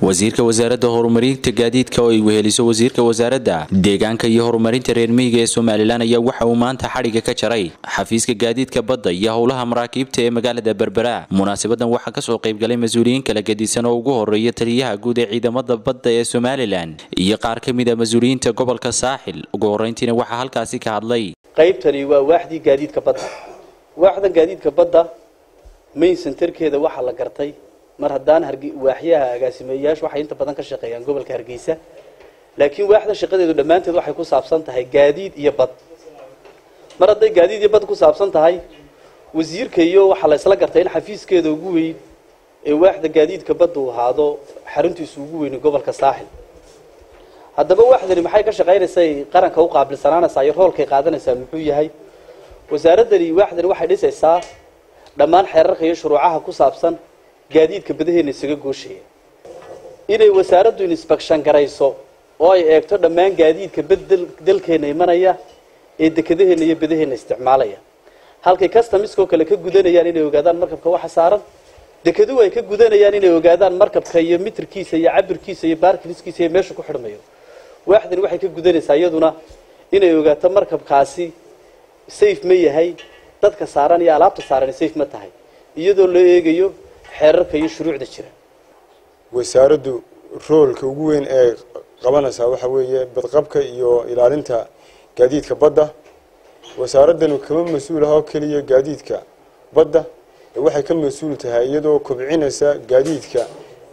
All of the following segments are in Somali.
wasiirka wasaaradda horumarinta gaadiidka oo ay weheliso wasiirka wasaaradda deegaanka iyo horumarinta reer miyiga ee somalilan ayaa waxa uu maanta xadhigga ka jaray xafiiska gaadiidka badda iyo howlaha maraakiibta ee magaalada berbera munaasabadan waxaa kasoo qaybgalay mas-uuliyiin kala gedisan oo ugu horeeya taliyaha guud ee ciidamada badda ee somalilan iyo qaar ka mid a mas-uuliyiinta gobolka saaxil ugu horeyntiina waxaa halkaasi ka hadlay qaybtani waa waaxdii gaadiidka badda waaxdan gaadiidka badda main centerkeeda waxaa la gartay mar haddaan waaxyaha agaasimeeyayaashu waxay inta badan ka shaqeeyaan gobolka hargeysa laakiin waaxda shaqadeedu dhammaanteed waxay ku saabsan tahay gaadiid iyo bad mar hadday gaadiid iyo bad ku saabsan tahay wasiirka iyo waxaa la isla gartay in xafiiskeeda ugu weyn ee waaxda gaadiidka badda uu ahaado xaruntiisu ugu weyni gobolka saaxil haddaba waaxdani maxay ka shaqaynaysay qaranka u qaabilsanaanaysaa iyo roolkay qaadanaysaa muxuu yahay wasaaraddani waaxdani waxay dhisaysaa dhammaan xeerarka iyo shuruucaha ku saabsan gaadiidka badaheena isaga gooshaya inay wasaaraddu inspection garayso oo ay eegto dhammaan gaadiidka bad dalkeena imanaya ee dekadaheena iyo badaheena isticmaalaya halkay customiskoo kale ka gudanayaan inay ogaadaan markabka waxa saaran dekeduhu ay ka gudanayaan inay ogaadaan markabka iyo mitirkiisa iyo cabirkiisa iyo baarkiliskiisa iyo meesha ku xidhmayo waaxdani waxay ka gudanaysaa iyaduna inay ogaato markabkaasi safe ma yahay dadka saaran iyo alaabta saaran safe ma tahay iyadoo loo eegayo xeerarka iyo shuruucda jira wasaaraddu roolka ugu weyn ee qabanaysaa waxa weeye badqabka iyo ilaalinta gaadiidka badda wasaaraddanu kama mas-uul aha oo keliya gaadiidka badda ee waxay ka mas-uul tahay iyadoo kobcinaysa gaadiidka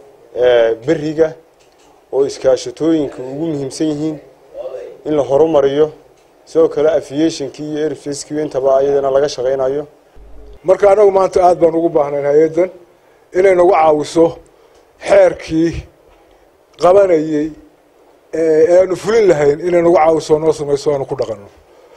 beriga oo iskaashatooyinka ugu muhiimsan yihiin in la horumariyo sidoo kale aviationkii iyo airfacekii intaba iyadana laga shaqaynayo marka anagu maanta aada baan ugu baahnayn hay-addan inay nagu caawiso xeerkii qabanayey ee aanu fulin lahayn inay nagu caawiso noo samayso aanu ku dhaqano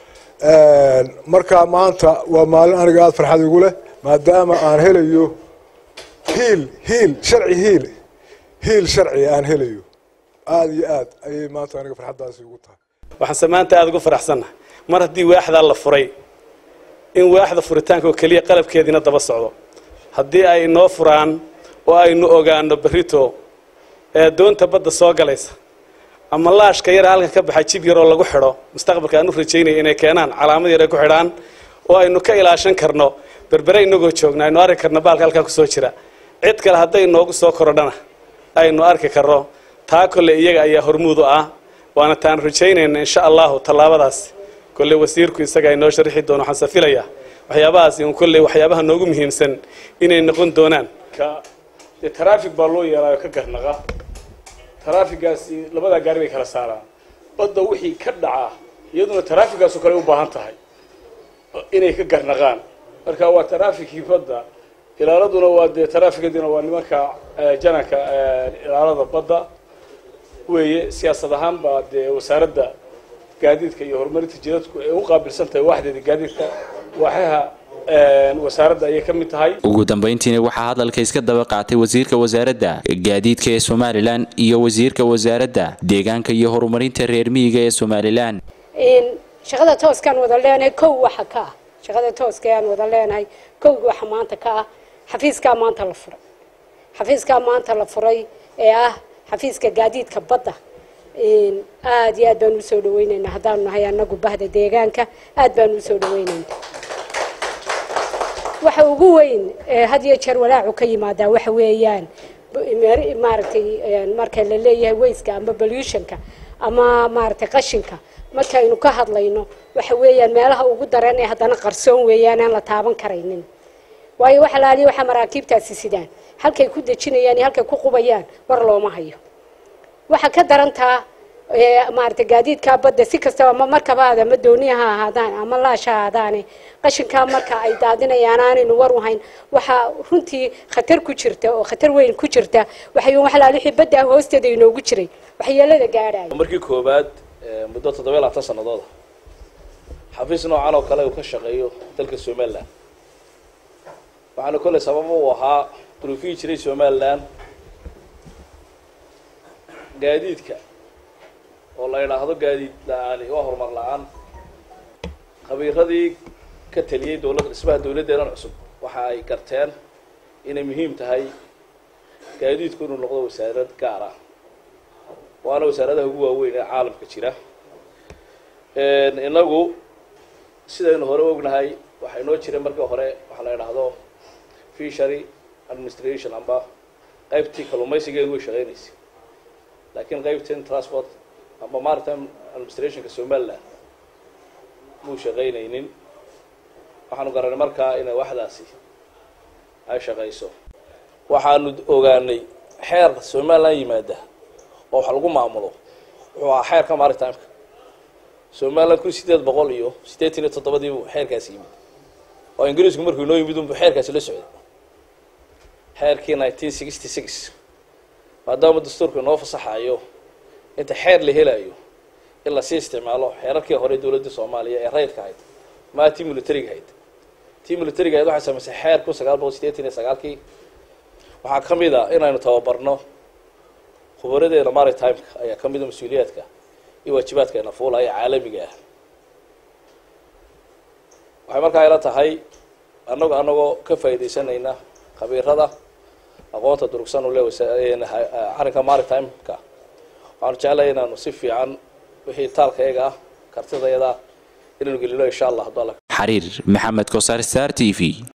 marka maanta waa maalin aniga aada farxad igu leh maadaama aan helayo hiil hiil sharci hiil hiil sharci aan helayo aada iyo aad ayay maanta aniga farxaddaasi ugu tahay waxaanse maanta aada ugu faraxsannahay mar haddii waaxdaa la furay in waaxda furitaanka oo keliya qalabkeediina daba socdo haddii ay noo furaan oo aynu ogaano berrito ee doonta badda soo galaysa ama laashka yara halkan ka baxa jib yaroo lagu xidho mustaqbalka aan u rajaynaya inay keenaan calaamad yar ay ku xidhaan oo aynu ka ilaashan karno berbere inagoo joogna aynu arki karno baalka halkaa kusoo jira cid kale hadday noogu soo korodhana aynu arki karno taa kolle iyaga ayaa hormuud u ah waana taan rajaynayna insha allahu tallaabadaasi kolley wasiirku isaga inoo sharixi doono waxaan safilayaa waxyaabahaasi un kolley waxyaabaha noogu muhiimsan inay noqon doonaan dee traffic baa loo yeelaayo ka garnaqa traffigaasi labadaa gaari bay kala saaraan badda wixii ka dhacaa iyaduna traffigaasoo kale u baahan tahay inay ka garnaqaan marka waa trafficii badda ilaaladuna waa dee trafficadina waa nimanka jananka ilaalada badda weeye siyaasad ahaan baa dee wasaaradda gaadiidka iyo horumarinta jidadku ay u qaabilsan tahay waaxdeeda gaadiidka waaxaha wasaaradda ayay ka mid tahay ugu dambeyntiina waxaa hadalka iska daba qaatay wasiirka wasaaradda gaadiidka ee somalilan iyo wasiirka wasaaradda deegaanka iyo horumarinta reer miyiga ee somalilan shaqada tooskaan wada leenahay kow waxa ka ah shaqada tooska aan wada leenahay kowga waxa maanta ka ah xafiiskaa maanta la furay xafiiskaa maanta la furay ee ah xafiiska gaadiidka badda aada iyo aad baan usoo dhaweyneynaa haddaanu nahay anagu bahda deegaanka aada baan usoo dhaweyneyna waxa ugu weyn had iyo jeer walaacu ka yimaadaa waxa weeyaan maaragtay marka la leeyahay wayska ama pollutionka ama maaragtay qashinka markaynu ka hadlayno waxa weeyaan meelaha ugu daran ee haddana qarsoon weeyaan aan la taaban karaynin waayo waxa laaliya waxaa maraakiibtaasi sidaan halkay ku dejinayaan iyo halkay ku qubayaan war looma hayo waxaa ka darantaa maaragtay gaadiidkaa badda si kastaba ama markabaada ama dooniya ha ahaadaan ama laasha ha ahaadaane qashinkaa marka ay daadinayaan aanaynu war u hayn waxaa runtii khatar ku jirta oo khatar weyn ku jirta waxay waxlaal wixii badda hoosteeda inoogu jiray waxyeelada gaadhaya markii koowaad muddo toddoba labaatan sanadooda xafiis noocan oo kale uu ka shaqeeyo dalka somalilan waxaana kolley sababa uu ahaa duruufihii jiray somalilan gaadiidka oo la idhaahdo gaadiid la-aani waa horumar la-aan khabiiradii ka taliyey dowlad dhismaha dowladdeedan cusub waxa ay garteen inay muhiim tahay gaadiidku inuu noqdo wasaarad gaar ah waana wasaaradaha ugu waaweyn ee caalamka jira inagu sidaynu hore ognahay waxaa inoo jiray markii hore waxaa la idhaahdo fishery administration amba qaybtii kalluumaysigeedu way shaqeynaysay laakiin qaybtan transport amba maritime administrationka somaliland muu shaqaynaynin waxaanu garanay markaa inay waxdaasi ay shaqayso waxaanu ogaanay xeer somaliland yimaada oo wax lagu maamulo wuxuu ahaa xeerka maritimeka somaliland kun sideed boqol iyo siddeetan iyo toddobadii buu xeerkaasi yimid oo ingiriisku markuu inoo yimid unbu xeerkaasi la socday xeerkii nineteen sixty six maadaama dastuurka inoo fasaxayo inta xeer la helayo in lasii isticmaalo xeerarkii hore dowladda soomaaliya ee rayidka ahayd maa tii militariga ahayd tii militariga ahayd waxay samaysay xeer kun sagaal boqol siddeetan iyo sagaalkii waxaa ka mid a inaynu tababarno khubaradeena maritimeka ayaa ka mid a mas-uuliyaadka iyo waajibaadkeena fuulaya caalamiga ah waxay markaa ila tahay annago annagoo ka faa'iidaysanayna khabiirada aqoonta durugsan u le arrinka maritimeka waxaanu jeclaya inaanu si fiican wixii taalka iyaga ah kartidayada inaynu gelino insha allah hadduu alla xariir maxamed kosaar star t v